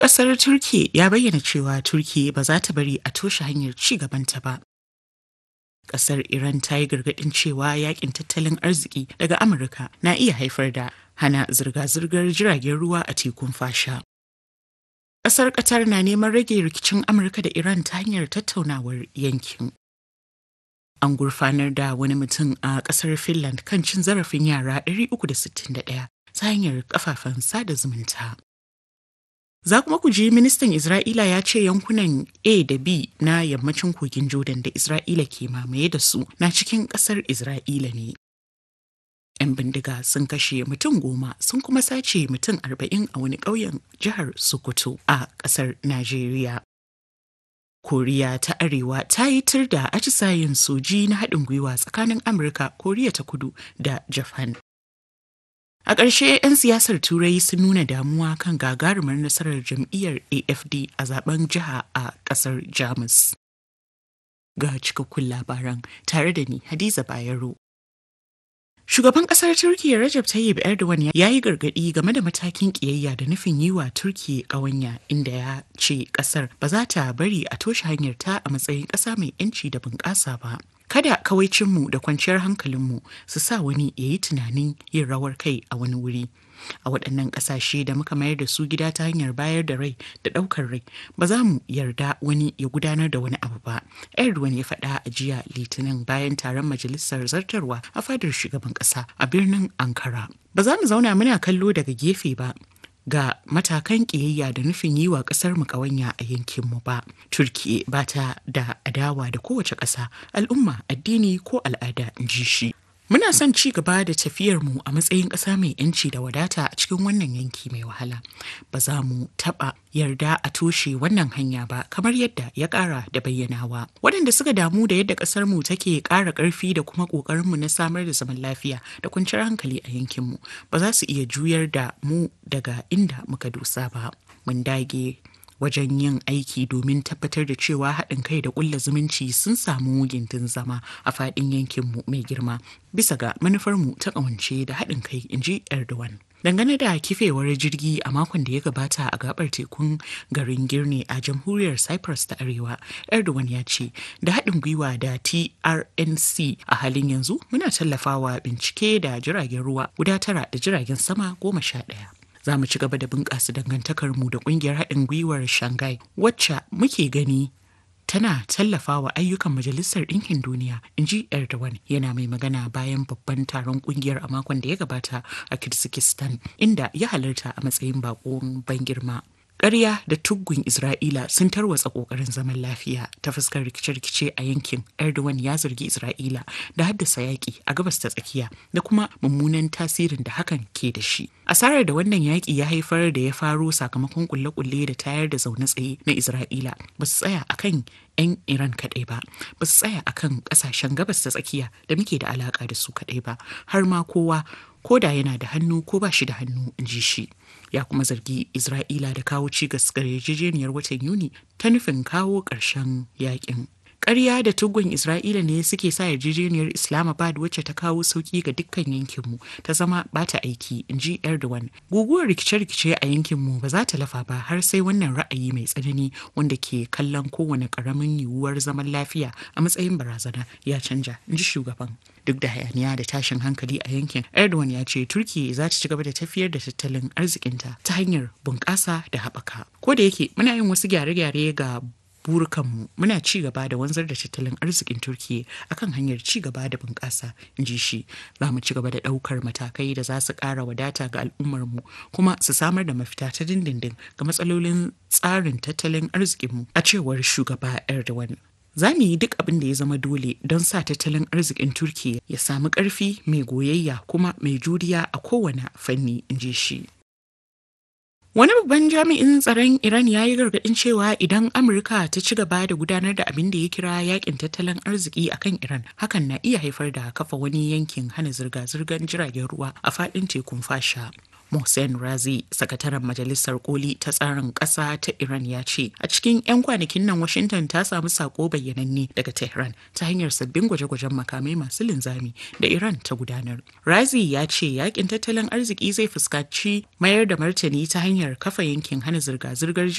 Ƙasar Turki ya bayyana cewa Turki ba za ta bari a toshe hanyar ci gabanta ba. Ƙasar Iran ta yi gargaɗin cewa yakin tattalin arziki daga Amurka na iya haifar da hana zirga-zirgar jiragen ruwa a tekun fasha. Ƙasar Qatar na neman rage rikicin Amurka da Iran ta hanyar tattaunawar yankin. An gurfanar da wani mutum a ƙasar Finland kan cin zarafin yara 361 ta hanyar kafafen sada zumunta. Za kuma ku ji ministan Isra'ila ya ce yankunan A da B na yammacin kogin Jordan da Isra'ila ke mamaye da su na cikin ƙasar Isra'ila ne. 'Yan bindiga sun kashe mutum goma sun kuma sace mutum arba'in a wani ƙauyen jihar Sokoto a ƙasar Najeriya. Koriya ta Arewa ta yi tur da atisayen soji na haɗin gwiwa tsakanin Amurka, Koriya ta Kudu da Japan. A ƙarshe 'yan siyasar Turai sun nuna damuwa kan gagarumar nasarar jam'iyyar AFD a zaben jiha a ƙasar Jamus. Ga cikakkun labaran tare da ni Hadiza Bayero. Shugaban ƙasar Turkiyya Recep Tayyip Erdogan ya yi gargaɗi game da matakin ƙiyayya da nufin yi wa Turkiyya ƙawanya inda ya ce ƙasar ba za ta bari a toshe hanyar ta a matsayin ƙasa mai 'yanci da bunƙasa ba. Kada kawaicinmu da kwanciyar hankalinmu su sa wani ya yi tunanin yin rawar kai a wani wuri. A waɗannan ƙasashe da muka mayar da su gida ta hanyar bayar da rai da ɗaukar rai, ba za mu yarda wani ya gudanar da wani abu ba. Erdogan ya faɗa a jiya Litinin bayan taron majalisar zartarwa a fadar shugaban ƙasa a birnin Ankara. Ba za mu zauna muna kallo daga gefe ba. ga matakan ƙiyayya da nufin yi wa ƙasar mu ƙawanya a yankinmu ba. Turki ba ta da adawa da kowace ƙasa, al'umma, addini ko al'ada in ji shi. Muna son ci gaba da tafiyarmu a matsayin ƙasa mai 'yanci da wadata a cikin wannan yanki mai wahala. Ba za mu taɓa yarda a toshe wannan hanya ba kamar yadda ya ƙara da bayyanawa. Waɗanda suka damu da yadda ƙasarmu take ƙara ƙarfi da kuma ƙoƙarinmu na samar da zaman lafiya da kwanciyar hankali a yankinmu ba za su iya juyar da mu daga inda muka dosa ba. Mun dage wajen yin aiki domin tabbatar da cewa haɗin kai da ƙulla zumunci sun samu gindin zama a faɗin yankinmu mai girma bisa ga manufarmu ta ƙawance da haɗin kai in ji erdogan dangane da kifewar jirgi a makon da ya gabata a gabar tekun garin girne a jamhuriyar cyprus ta arewa erdogan ya ce da haɗin gwiwa da trnc a halin yanzu muna tallafawa bincike da jiragen ruwa guda tara da jiragen sama goma sha ɗaya za mu ci gaba da bunƙasa dangantakarmu da ƙungiyar haɗin gwiwar shanghai wacce muke gani tana tallafawa ayyukan majalisar ɗinkin duniya in ji erdogan yana mai magana bayan babban taron ƙungiyar a makon da ya gabata a kirsikistan inda ya halarta a matsayin baƙon ban girma ƙarya da tuggun Isra'ila sun tarwatsa ƙoƙarin zaman lafiya ta fuskar rikice-rikice a yankin. Erdogan ya zargi Isra'ila da haddasa yaƙi a gabas ta tsakiya da kuma mummunan tasirin da hakan ke da shi. Asarar da wannan yaƙi ya haifar da ya faro sakamakon kulle-kulle da tayar da zaune tsaye na Isra'ila ba su tsaya akan 'yan Iran kaɗai ba, ba su tsaya akan ƙasashen gabas ta tsakiya da muke da alaƙa da su kaɗai ba, har ma kowa ko da yana da hannu ko ba shi da hannu in ji shi. ya kuma zargi Isra'ila da kawo cigas ga yarjejeniyar watan Yuni ta nufin kawo ƙarshen yakin. Ƙarya da tugun Isra'ila ne suke sa yarjejeniyar Islamabad wacce ta kawo sauƙi ga dukkan yankinmu ta zama bata aiki, in ji Erdogan. Guguwar rikice-rikice a yankinmu ba za ta lafa ba har sai wannan ra'ayi mai tsanani wanda ke kallon kowane ƙaramin yiwuwar zaman lafiya a matsayin barazana ya canja, in ji shugaban. duk da hayaniya da tashin hankali a yankin erdogan ya ce turkiya za ta ci gaba da tafiyar da tattalin arzikinta ta hanyar bunƙasa da haɓaka ko da yake muna yin wasu gyare-gyare ga burukanmu muna ci gaba da wanzar da tattalin arzikin turkiya akan hanyar ci gaba da bunƙasa in ji shi za mu ci gaba da ɗaukar matakai da za su ƙara wadata ga al'ummarmu kuma su samar da mafita ta dindindin ga matsalolin tsarin tattalin arzikinmu a cewar shugaba erdogan za mu yi duk abin da ya zama dole don sa tattalin arzikin turkiya ya samu ƙarfi mai goyayya kuma mai juriya a kowane fanni in ji shi Wani babban jami'in tsaron Iran ya yi gargaɗin cewa idan Amurka ta ci gaba da gudanar da abin da ya kira yakin tattalin arziki a kan Iran, hakan na iya haifar da kafa wani yankin hana zirga-zirgar jiragen ruwa a faɗin tekun fasha. Mohsen Razi, sakataren Majalisar Koli ta tsarin ƙasa ta Iran ya ce, a cikin 'yan kwanakin nan Washington ta samu sako bayyananne daga Tehran ta hanyar sabbin gwaje-gwajen makamai masu linzami da Iran ta gudanar. Razi ya ce yakin tattalin arziki zai fuskanci mayar da martani ta hanyar kafa yankin hana zirga-zirgar